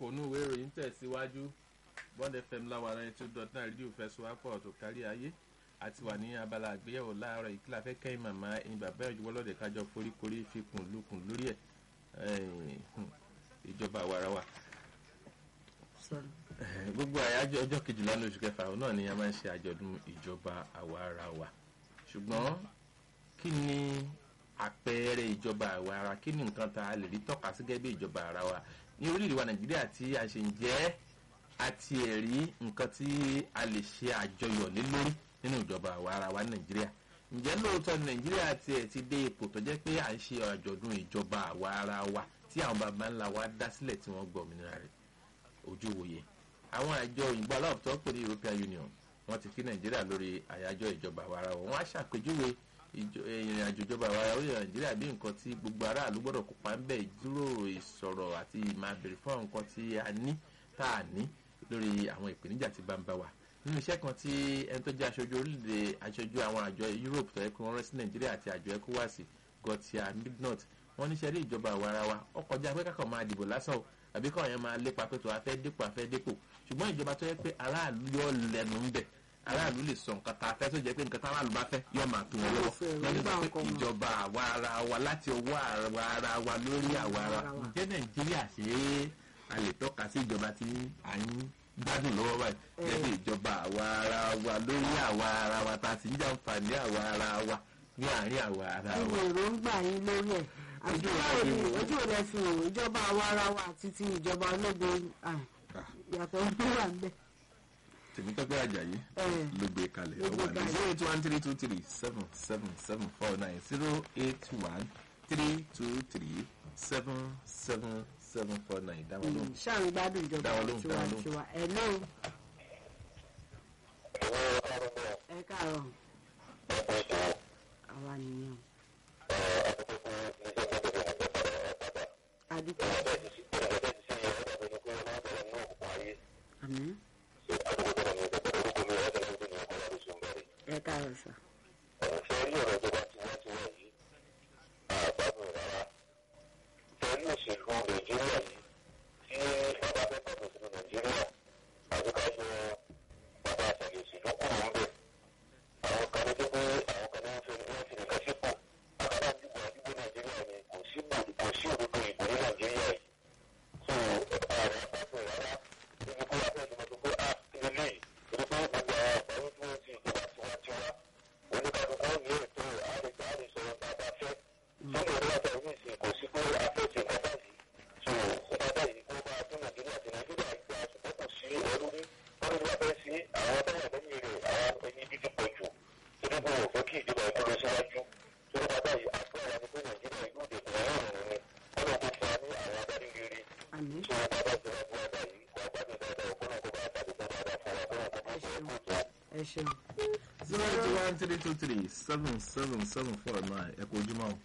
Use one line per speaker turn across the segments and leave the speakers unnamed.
kókó inú ìwé ìròyìn tẹ̀síwájú bond fm láwa náà two dot nine rédíò fẹsùwápọ̀ tó kárí ayé àti wà ní abala àgbéyẹ̀wò láàárọ̀ yìí kí la fẹ́ kẹ́yìn màmá ẹ̀yin bàbá ìjọba lọ́dẹ̀ kájọ foríkorí fikùn lukùn lórí ẹ̀ ìjọba àwarawa gbogbo àyájọ́ ọjọ́ kejìlá ní oṣù kẹfà òun náà ni a máa ń ṣe àjọ̀dún ìjọba àwarawa ṣùgbọ́n kí ni àpẹẹrẹ ìjọba àwarawa kí ni nǹkan tá a lè rí tọ́ka sí gẹ́gẹ́ bí ìjọba àwarawa ní orílẹ̀-èdè wa nàìjíríà tí a ṣe ń jẹ́ àti ẹ̀rí nǹkan tí a lè ṣe àjọyọ̀ lé lórí nínú ìjọba àwarawa nàìjíríà ǹjẹ́ lóòótọ́ nàìjíríà tiẹ̀ ti dé ipò tó jẹ́ pé à ń ṣe àjọ̀dún ìjọba àwarawa tí àwọn baba ńlá wa dá sílẹ̀ tí wọ́n gbọ́ òmìnira rẹ̀ ojú wòye àwọn àjọ òyìnbó aláwọ̀ tó pè ní european union wọ́n ti kí nàìjíríà lórí àyájọ́ ìjọba àwarawa wọ́n á ṣàpèjúwe ìrìn àjò ìjọba àwarawa orílẹ̀ nàìjíríà bí nǹkan tí gbogbo aráàlú gbọ́dọ̀ kópa ń bẹ̀ ìjíròrò ìsọ̀rọ̀ àti máa bèrè fún àwọn nǹkan tí a ní tá a ní lórí àwọn ìpèníjà tí bá ń bá wa nínú iṣẹ́ kan tí ẹni tó jẹ́ aṣojú orílẹ̀-èdè aṣojú àwọn àjọ europe tó yẹ kí wọ́n rẹ́ sí nàìjíríà àti àjọ ecowas gọtia midnot wọ́n níṣẹ́ rí ìjọba àwarawa ọkọ̀ jẹ́ pé kákan máa dìbò lásán o àbí káwọn yẹn máa lépa pé tó a fẹ́ dépò a fẹ́ dépò ṣùgbọ́n ìjọba tó yẹ pé aráàlú yọ lẹ́nu ń bẹ̀ aráàlú lè sọ nǹkan tá a fẹ́ tó jẹ́ pé nǹkan tá aráàlú bá fẹ́ yọ máa tún wọn lọ́wọ́ wọ́n ní sọ pé ìjọba àwa ara wa láti ọwọ́ àwa ara wa lórí àwa ara wa ǹjẹ́ nàìjíríà ṣe é a lè tọ́ka sí ìjọba tí à ń gbádùn lọ́wọ́ báyìí jẹ́ bí ìjọba àwa ara wa lórí àwa ara wa tá a sì ń jàǹfààní àwa ara wa ní àárín àwa ara wa.
ìwé èròǹgbà yín lórí ẹ̀ ojú ò lẹ fi hàn ìjọba àwa ara wa àti ti ìjọba ológun yàtọ̀ ló wà ń bẹ̀.
tèmítọ́pẹ́ àjàyí ló gbé kalẹ̀ ó wà ní zero eight one three two three seven seven seven four nine zero eight one three two three seven seven seven four nine dáwọn lóhùn.
ṣáà ń gbádùn ìjọba tiwantiwa ẹ lóhùn. ẹ káàárọ̀ àwa nìyẹn. adúpẹ́. àmín. ẹ káàárọ̀ sà.
ṣe rí ọ̀rọ̀ ìjọba tiwantiwa yìí àgbàdo rárá pẹ̀lú òṣèlú nàìjíríà yìí tí bàbá fẹ́ pàtó sínú nàìjíríà àti ká yọ bàbá àtàlẹ̀ òṣèlú kúrò ń bẹ̀. àwọn kan ní pé àwọn kan ní wọ́n fi wọ́n fi nìkan sípò àkàrà àdúgbò àdúgbò nàìjíríà ni kò sí kò sí òdodo ìbò ní nàìjíríà yìí. so àwọn àgbàdo rárá níbi kó wá fẹ́ ìjọba tó pé à ilé yìí torí pé gbogbo àwọn àgbáyé tí wọ́n ti ìjọba tiwantiwa oníkàdúgbò ní ètò àrègbè àrèsọ̀rọ̀ bàbá fẹ́ sọ́dọ̀ ìlú àti àwọn ìsìn kò sí pé afẹ́sẹ̀ nǹkan báyìí so nǹkan báyìí kó bá tó nàìjíríà àti nàìjíríà gba ṣùgbọ́n kò sí ẹrú rí wọ́n ní wọ́n fẹ́ sí àwọn táwọn lẹ́yìn rẹ̀ àwọn ẹni dídí pọ̀ jù torí pé wọ́n fẹ́ kí ìjọba ìkọlọ síwájú torí bàbá yìí àgbára ni pé nàìjíríà ìlú ìdèkùn ẹ̀rọ ọ̀run ni wọ́n lọ kó fún wa ní àwọn adarí rere
àmín.
so bàbá ìjọba ìjọba báyìí wà gbádùn dáadáa ọkùnrin kó bá tàbí kó bá dá fún wa kó wọn kó bá fún wa kó tó.
ẹ ṣeun.
zero eight one three two three seven seven seven four nine ẹ kò ojúmọ́ o.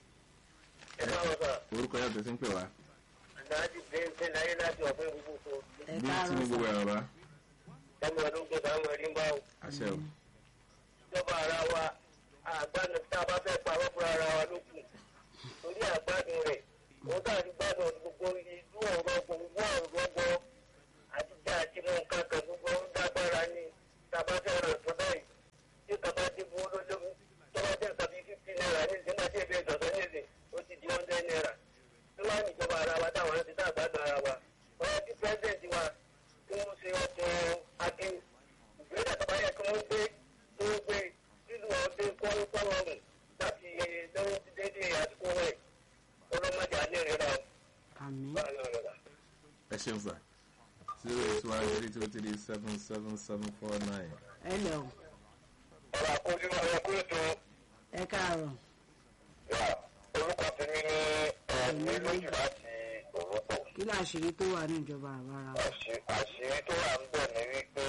ẹ máa wọ sá
orúkọ yàtọ̀ sí ń pè wá.
láti bẹ́ẹ̀ láyé láti ọ̀fẹ́ gbogbo
ẹ
bí tí
káàárọ̀
mo gbogbo
sà.
ẹ̀rọ bá.
ọmọ ọdún tó sáwọn ẹni bá wò.
àṣẹ o.
ìjọba ara wa àgbàdo tá a bá fẹ́ pa wọ́n fúnra ara wa ló kù torí àgbàdùn rẹ̀ òun tá a ti gbádùn gbogbo ìlú ọ̀rọ̀ gbogbo ọ̀rọ̀ gbọ́ àtijọ́ àti mú nǹkan kan gbogbo ń dágbára ní tá a bá fẹ́ rẹ̀ tó báyìí tí kàbá ti bu olólùmí tó bá jẹ́ nǹkan bíi fifty naira ní ìsìn náà tí èbí ìdọ̀tọ̀ ní ìsìn ó ti di hundred naira tí wọ́n á ní ìjọba ara wa táwọn ti dá àgbàdùn ara wa wọ́n ti president wa tí wọ́n ṣe ọkọ̀ akin ìgbésẹ̀ tó bá yẹ kí wọ́n gbé tó gbé nínú ọdún kọ́ńtọ́rọ̀mù láti lọ́wọ́ ti dédé àsìkò rẹ̀ ọlọ́mọdé alẹ́ rẹ̀ rà
àmín.
báyọ̀ rẹ̀ rà.
ẹ ṣeun sà zero eight one three two three seven seven seven four nine.
ẹ lẹ o
ọ̀rọ̀ àkójú ọ̀rọ̀ kúrò tó
ẹ káàárọ̀.
yà orúkọ tèmi ní ẹ̀mí lójú láti òrùkọ.
kí ni àṣírí tó wà ní ìjọba àwa ara wa.
àṣírí tó wà ń bẹ̀ ni wípé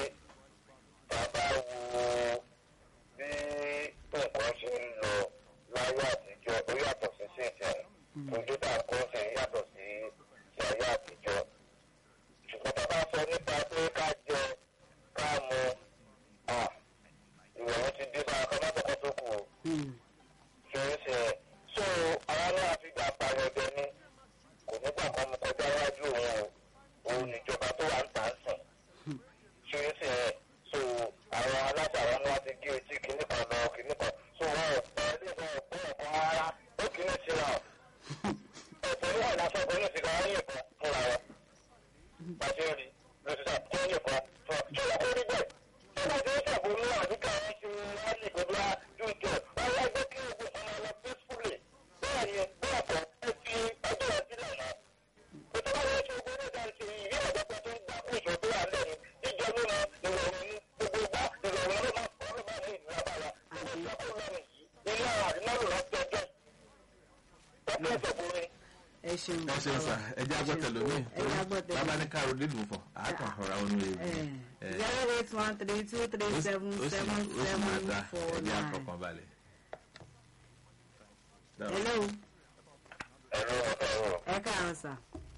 bàbá wo bí nǹkan ṣe ń lọ láyé àtijọ́ ó yàtọ̀ sí sí ìsìn ojú tá a kó ṣe yàtọ̀ sí ti ayé àtijọ́ ṣùgbọ́n tá a bá sọ nípa pé ká jẹ ká mu ìrọ̀rùn ti dé sára kan látọ̀kọ́ tó kù o
Hmm.
ṣe é ṣe so àwọn náà fi gbà pààyàn jẹ ní kò nígbà kan mo kọjá wájú òun o ìjọba ayé kan fúnra wọn. Bàṣẹ rí lóṣìṣà tí wọ́n yẹ kan fún ọ. Ṣé wọ́n kó rí bẹ́ẹ̀? Ṣé wọ́n ti ń ṣàbòmú àdúgbò àwọn ṣe rálì gbogbo àdúgbò? Wọ́n yá gbé kí ogun ọmọ lọ peacefully. Bẹ́ẹ̀ ni bẹ́ẹ̀ kọ́ ẹ fi ọjọ́ ìsílẹ̀ náà. Ètò bá wọ́n ṣe ogun ní ìdáhùn sí ìrí ọ̀dọ́gbà tó ń gbá fún ìṣòro tó wà lẹ́yìn. Jíjẹ mímu ìrọ̀rùn ní gbogbo gbá ìrọ̀rùn ló máa kọ́ ló máa ní ìlú lábàlá. Gbogbo ìgbà kó lọ́rùn yìí. Ilé àwọn àdínálò rántí ọjọ́. Wọ́n fẹ́ sọ̀kùnrin.
ẹ ṣeun
ẹ ṣeun sà ẹ jẹ́ agbọ́tẹ̀lú mi
ẹ jẹ́ agbọ́tẹ̀lú.
bàbá ní káàró dídùn fún àákàn ọ̀rọ̀ àwọn ohun èèyàn ẹ
zero eight one three two three seven
ó sì
seven
ó sì máa
seven
dá
four
ẹ jẹ́
nine.
àkọ́kàn balẹ̀.
hello
Ẹ̀rọ ọ̀rọ̀
ẹ káàárọ̀ sà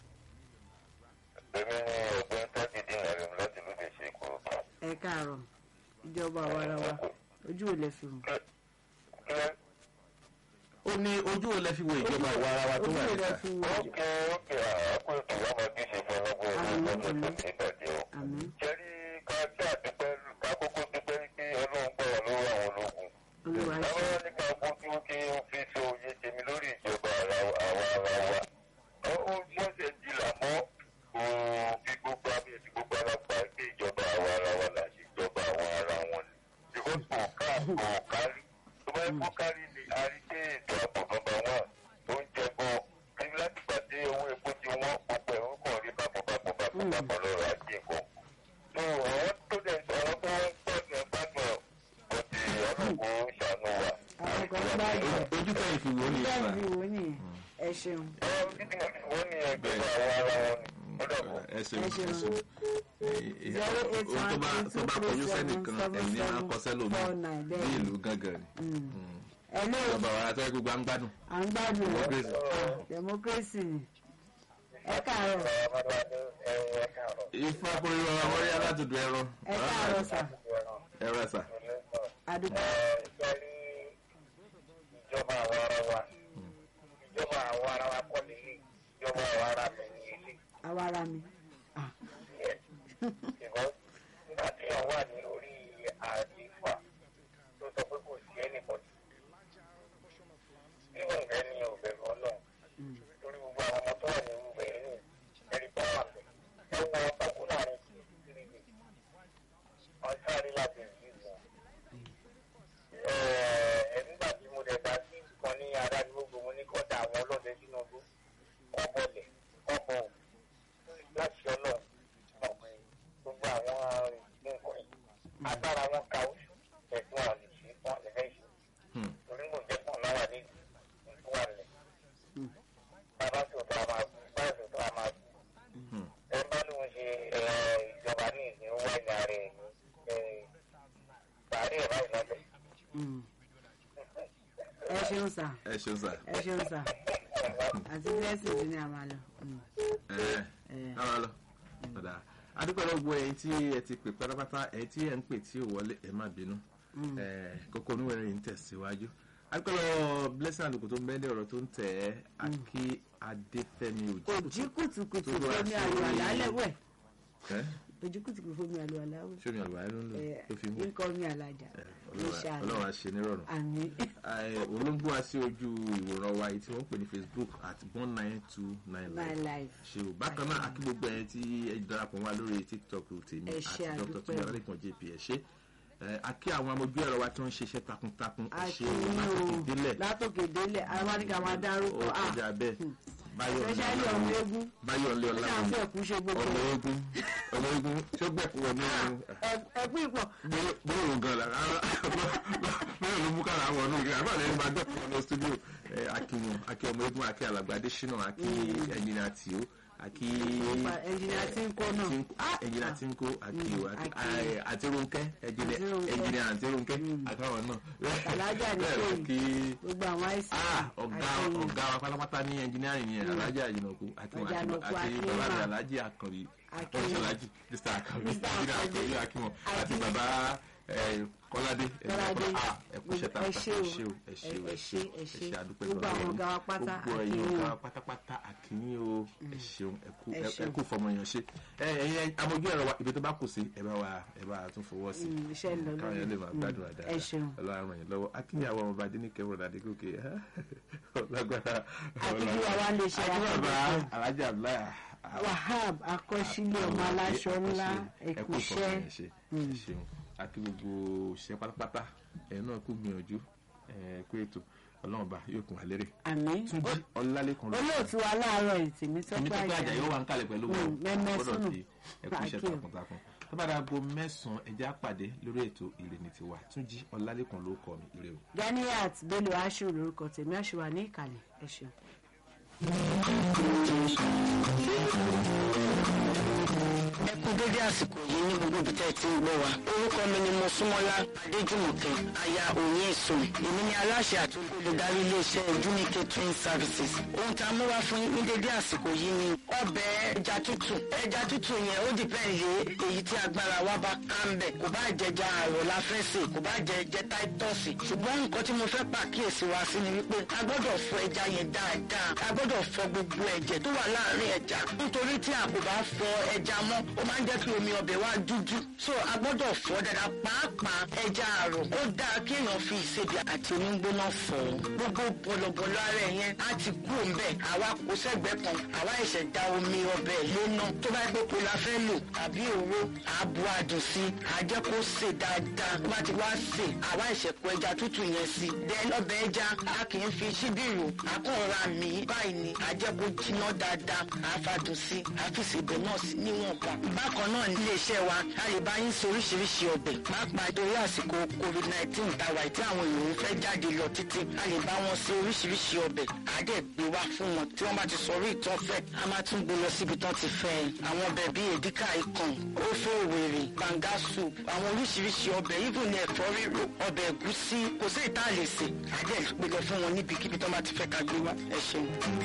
èmi ni ọ̀gbìn tọ́jú dín ẹ̀rọ láti lóde ṣe kò kàn.
ẹ káàárọ̀ ìjọba àwarawa ojú ò lè fi hàn
Kílẹ̀
ó ní ojú ò lẹ́ fi wo ìjọba àwa ara wa tó
ojú
wà
ò lè
níta.
fi hàn
ókè ókè àákò ètò wọn máa bí ṣe fún ọlọ́gbọ́n ọlọ́gbọ́n ọlọ́gbọ́n tó ti bàjẹ́ o.
àmín
Jẹ́rí ká tí àdúpẹ́ ká kókó dúpẹ́ pé ọlọ́run gbọ́ wà lọ́wọ́ àwọn ológun.
olúwa ṣe
Àwọn ní ká bójú kí ó fi so oyè tèmi lórí ìjọba ara àwa ara wa. Ó ó ṣẹ̀ṣẹ̀ di làmọ́ kò fi gbogbo àmì ẹ̀sìn gbogbo ara pa pé ìjọba àwa ara wa là ṣe ìjọba àwọn ara wọn ni. Because kò ká kò kárí. Tó bá yẹ kó kárí ni a rí pé ètò ààbò nọmba one tó ń jẹ gan. Kí láti pàdé owó epo tí wọ́n gbogbo ẹ̀rọ kàn rí bákan bákan bákan bákan lọ́rọ̀ ajé nǹkan. So àwọn tó dẹ̀ ọ̀rọ̀ tó ń gbọ́dọ̀ ẹ̀ gbádùn ẹ̀ kò tí ọlọ́run ṣàánú wa.
àwọn kan gbádùn ẹ̀
ojú tẹ̀yìn fi wò ó ní
bẹ́ẹ̀
ìfà.
ni wò ó nìyẹn ẹ ṣeun
wọ́n ní ẹgbẹ́ àwọn ara wọn ni. ó dàbọ̀.
ẹ ṣeun
Ẹ
ẹ
ṣeun.
ṣeun.
zero eight
ohun tó
one
bá
three
tó
two
bá
three
kọjú
seven
sẹ́nìkan
seven
ẹ̀mí máa
seven
kọ sẹ́lòmí
four nine
bí
bẹ́ẹ̀
ìlú gángan ni.
hello
ìjọba àwa ara tó yẹ gbogbo à ń gbádùn.
à ń gbádùn ẹ̀
Democracy.
Ah, democracy ni ẹ káàárọ̀
ifá kórè ọ̀rọ̀ àwọn orí alátùdù ẹ̀rọ.
ẹ káàárọ̀ sà
ẹ̀rọ sà.
àdúgbò
ìjọba àwọn ara wa ìjọba àwọn ara wa kọ́ nílé ìjọba àwọn ara mi ní ilé.
àwa ara mi Ah,
ìbọn nígbà tí wọ́n wà ní orí àdìfà tó sọ pé kò sí ẹnìbọ̀dì. bí wọ́n fẹ́ ní òbẹ̀rù ọlọ́run lórí gbogbo àwọn ọmọ tó wà ní ìbẹ̀rù ní ẹ̀rí bá wà bẹ̀. ẹ wọ ọkọ̀ láàrin kiri mi wọ́n sáré láti ìlú ìwọ̀n. ẹ nígbà tí mo dẹ̀ bá sí kan ní adájúgbò mo ní kọ́dà àwọn ọlọ́dẹ sínú ọdún kọ́ bọ̀lẹ̀ kọ́ bọ̀ láti ọlọ́run gbogbo àwọn nǹkan yìí agbára wọn ka oṣù ẹ̀gbọ́n wọn lè ṣe wọn lè fẹ́ ṣe
Hmm.
torí mo jẹ́ pọ̀ náà wà ní ìlú wà lẹ̀ bàbá sọ̀tọ̀ a máa kú báyìí sọ̀tọ̀ a máa kú
Hmm.
ẹ bá lóun ṣe ẹ, ìjọba ní ìsìn wá ìyá rẹ̀ ní ẹ, sàárè ẹ̀ báyìí lọ́bẹ̀.
mm. ẹ ṣeun sà
ẹ ṣeun sà.
ẹ ṣeun sà àti blessing ti ní àmàlà
ẹ ẹ ara lọ. ọ̀dà adúpẹ́ lọ́gbọ́ ẹ̀yin tí ẹ ti pè pátápátá ẹ̀yin tí ẹ ń pè tí ò wọlé ẹ má bínú. Ẹ, kókó oníwèrè yìí ń tẹ̀síwájú. adúpẹ́ lọ blessing àlùkò tó ń bẹ́ẹ̀ ọ̀rọ̀ tó ń tẹ̀ ẹ́ akí adéfẹ́mi òjì.
òjì kùtùkùtù
Tó rọra
fomi
ṣe
àlù
orí-
àlálẹ̀ wẹ̀
ẹ
òjì kùtùkùtù fomi àlù àlálẹ̀
ṣé omi àlùbáyé ló ń lò tó fi mú.
nǹkan mi àlàjà ló ṣàlù
ọlọ́run á ṣe nírọ̀rùn.
àmì
olóńgbò wá sí ojú ìwòran wa yìí tí wọ́n ń pè ní facebook at one nine two nine
my
nine
life
ṣe o bákan náà akí gbogbo ẹ̀yin tí ẹ darapọ̀ wá lórí tiktok tèmi
Ẹ
àti
ṣé,
dr
àdúpẹ́.
tunde ọlẹ́kan jp ẹ ṣe akí àwọn amójú ẹ̀rọ wa tí wọ́n ń ṣiṣẹ́ takuntakun ẹ ṣe o
àti
látòkè délẹ̀
látòkè délẹ̀ arábáníkà máa
ó
dárúkọ ah
kọjá bẹ́ẹ̀ báyọ̀
especially ọmọ eégún
báyọ̀ lé
ó
ọlá
ṣàǹfẹ́ ẹ̀kú ṣe gbogbo
ọmọ eégún ọmọ eégún tí ó gbẹ̀kú wọ ní ẹ̀rù
ẹ̀kú ìpọ̀
bóyá gan la bóyá ló mú kára àwọn ọdún ìgbà àbá lẹ́yìn máa dọ́kọ̀ ọ̀nà studio akíwọn akí ọmọ eégún akí alàgbà adésínà akí ẹnjìnà tìó akí
ẹnjìnìà tí ń kó náà
ẹnjìnà tí ń kó akí o
Akí.
àti Rónkẹ́
Àti Rónkẹ́.
ẹnjìnà àti Rónkẹ́ àtàwọn náà
Alájà ní
bẹ́ẹ̀ ló
kéyìn.
kí
gbogbo àwọn àìsàn
ah ọ̀gá ọ̀gá wa pátápátá ní ẹnjìnìárì yẹn alájà àjìnàkú àti
Àjànàkú
àti
Akínwá.
bàbá rẹ̀ alájì àkànbí
Akínwá.
àkànbí alájì mr àkànbí
Mr.
ẹnjìnà
Àkànbí.
àkànbí akínwó àti
Akínwó.
bàbá eh, kọ́ládé
Kọ́ládé.
ah ẹkú ṣe ta
Ẹ ṣé o.
ẹ ṣé o ẹ ṣé o
Ẹ ṣé, ẹ ṣé.
adúpẹ́
Gbogbo
lọ́wọ́
àwọn
yín.
ọ̀gá wa pátá,
gbogbo ẹ̀yin
akínyìn
ọ̀gá
o.
wa pátápátá àkínyìn o ẹ ṣeun ẹkú
Ẹ ṣeun.
ẹkú fọmọyàn ṣe ẹ ẹyin amójú ẹ̀rọ wa ibi tó bá kù sí ẹ bá wa ẹ bá tún fọwọ́ sí
Mm, iṣẹ́ ń lọ
káwọn yẹn lè máa
lórí.
gbádùn
Mm,
àdáadáa
ẹ ṣeun.
ọlọ́run ràn yín lọ́wọ́ akínyìn àwọn ọmọba adé ní kẹwọ́n adégòkè lágbára
Àtúntò àwa lè ṣe
àti bàbá
àkọ́kọ́.
alájà abdullahi
wahab akọ́sílẹ̀ ọmọ aláṣọ ńlá
ẹkú
ẹ̀kúṣẹ́
ṣe ṣeun àti gbogbo òṣìṣẹ́ pátápátá ẹ̀yin náà kú gbìyànjú ẹ̀ kú ètò ọlọ́run bá yóò kún wa lérè.
àmì
túnjí ọlálẹ́kan ló
olóòtú wa láàárọ̀ ìtìmí
èmi tó pé àjà yóò wà ń kalẹ̀ pẹ̀lú wọn
Mm, mẹ́mẹ́
gbọ́dọ̀
sùnù.
ti ẹkú iṣẹ́
Àkíyè.
takuntakun tó bá dáa bo mẹ́sàn-án ẹjẹ́ àpàdé lórí ètò ìrìnnì tiwa túnjí ọlálẹ́kan ló kọ́ mi ire o.
ganiat bello ashu lorúkọ tèmi ashu wa ní ìkàlẹ̀ ẹ ṣeun.
ẹ kú dédé àsìkò yìí ní gbogbo ibi tẹ́ ẹ ti ń gbọ́ wa orúkọ mi ni mosúnmọ́lá adéjùmọ̀kẹ́ aya òye ìsòm èmi ni aláṣẹ àti olùdarí iléeṣẹ́ junior catering services ohun tá a mú wá fún yín ní dédé àsìkò yìí ni ọbẹ̀ ẹja tútù ẹja tútù yẹn ó dìpẹ́ lé èyí tí agbára wa bá ká ń bẹ̀ kò bá jẹja àrò la fẹ́ sè kò bá jẹ jẹ táítọ́ọ̀sì ṣùgbọ́n nǹkan tí mo fẹ́ pàkíyèsí wa sí ni wípé a gbọ́dọ̀ fọ ẹja yẹn dáadáa a gbọ́dọ̀ fọ gbogbo ẹ̀jẹ̀ tó wà láàárín ẹja nítorí tí a kò bá fọ ẹja mọ́ ó máa ń jẹ́ kí omi ọbẹ̀ wa dúdú so a gbọ́dọ̀ fọ dáadáa pàápàá ẹja àrò ó dáa kí èèyàn fi ìsebẹ̀ àti onígbóná fọ̀ ọ́ gbogbo bọ̀lọ̀bọ̀lọ̀ ara ẹ̀ yẹn á ti kú òǹbẹ̀ àwa kò sẹ́gbẹ̀ẹ́ kan àwa ẹ̀ṣẹ̀ da omi ọbẹ̀ lóná tó bá gbé kó la fẹ́ lò àbí òró àbú adùn sí àjẹ́ kó sè dáadáa tó bá ti wá sè àwa ẹ̀ṣẹ̀ kó ẹja tútù yẹn sí then ọbẹ̀ ẹja a kì í fi ṣíbìrì àkànra mi báyìí ni àjẹ́ kó jiná dáadáa àfàdùn sí àfìsì ibẹ̀ náà sí níwọ̀nba. bákan náà ní iléeṣẹ́ wa a lè bá yín ṣe oríṣiríṣi ọbẹ̀ pàápàá torí àsìkò covid nineteen tàwa tí àwọn èèyàn fẹ́ jáde lọ títí a lè bá wọn ṣe oríṣiríṣi ọbẹ̀ àdẹ̀ gbé wá fún wọn tí wọ́n bá ti sọ orí ìtàn fẹ́ a máa tún gbé lọ síbi tán ti fẹ́ ẹ. àwọn ọbẹ̀ bíi èdíkà ikàn ófó òwèrè banga soup àwọn oríṣiríṣi ọbẹ̀ even ní ẹ̀fọ́ ríro ọbẹ̀ ẹ̀gúsí kò sí ìta lè sè àdẹ̀ gbé lọ fún wọn níbikíbi tán bá ti fẹ́ ká gbé wá ẹ ṣeun.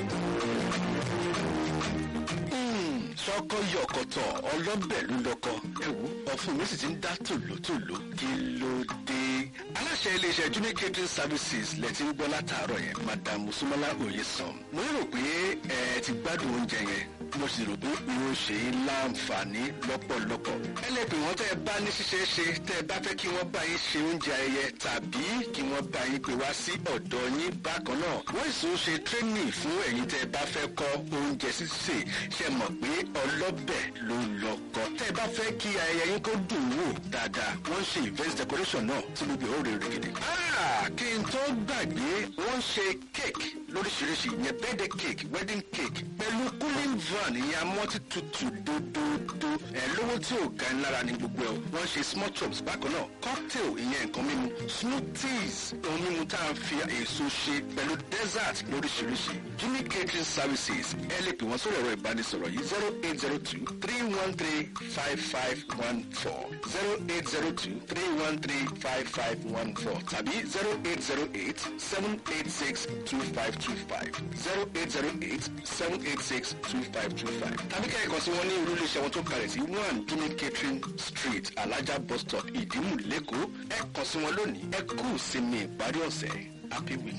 sọkọ yọkọtọ ọlọbẹ ló lọkọ ẹwù ọfun mi sì ti ń dá tòlótòló kí ló dé aláṣẹ iléeṣẹ́ junior catering services lẹ́tí ń gbọ́ látàárọ̀ yẹn madam musumola oyesan mo rò pé ẹ ti gbádùn oúnjẹ yẹn mo sì rò pé irun ṣe é láǹfààní lọ́pọ̀lọpọ̀ ẹ lè pè wọ́n tẹ́ ẹ bá ní ṣíṣe ṣe tẹ́ ẹ bá fẹ́ kí wọ́n bá yín ṣe oúnjẹ ayẹyẹ tàbí kí wọ́n bá yín pè wá sí ọ̀dọ̀ yín bákan náà wọ́n sì ń ṣe training fún ẹ̀yin tẹ́ ẹ bá fẹ́ kọ́ oúnjẹ sísè ṣe mọ̀ pé ọlọ́bẹ̀ ló lọ́kọ tẹ́ ẹ bá fẹ́ kí ayẹyẹ yín kó dùn wò dáadáa wọ́n ń ṣe event decoration náà tí gbogbo ẹ̀ ó rèé règèdè. kí n tó gbàgbé wọ́n ń ṣe cake lóríṣiríṣi ìyẹn birthday cake wedding cake pẹ̀lú cooling van ìyẹn amọ́tí tutù dódódó ẹ̀ lówó tí ò ga ẹ̀ lára ní gbogbo ẹ̀ wọ́n ṣe small chops bákan náà cocktail ìyẹn nǹkan mímu smoothies ohun mímu tá a fi èso ṣe pẹ̀lú dessert lóríṣiríṣi jimmy catering services ẹ lè pè wọ́n sórí ẹ̀rọ ìbánisọ̀rọ̀ yìí zero eight zero two three one three five five one four zero eight zero two three one three five five one four tàbí zero eight zero eight seven eight six two five two five zero eight zero eight seven eight six two five two five tàbí kẹ́kẹ́ kan sí wọn ní irú iléeṣẹ́ wọn tó kalẹ̀ sí one jimmy catering street alájà bus stop ìdímù lẹ́kọ̀ọ́ ẹ kàn sí wọn lónìí ẹ kú sí mi ìparí ọ̀sẹ̀ happy week.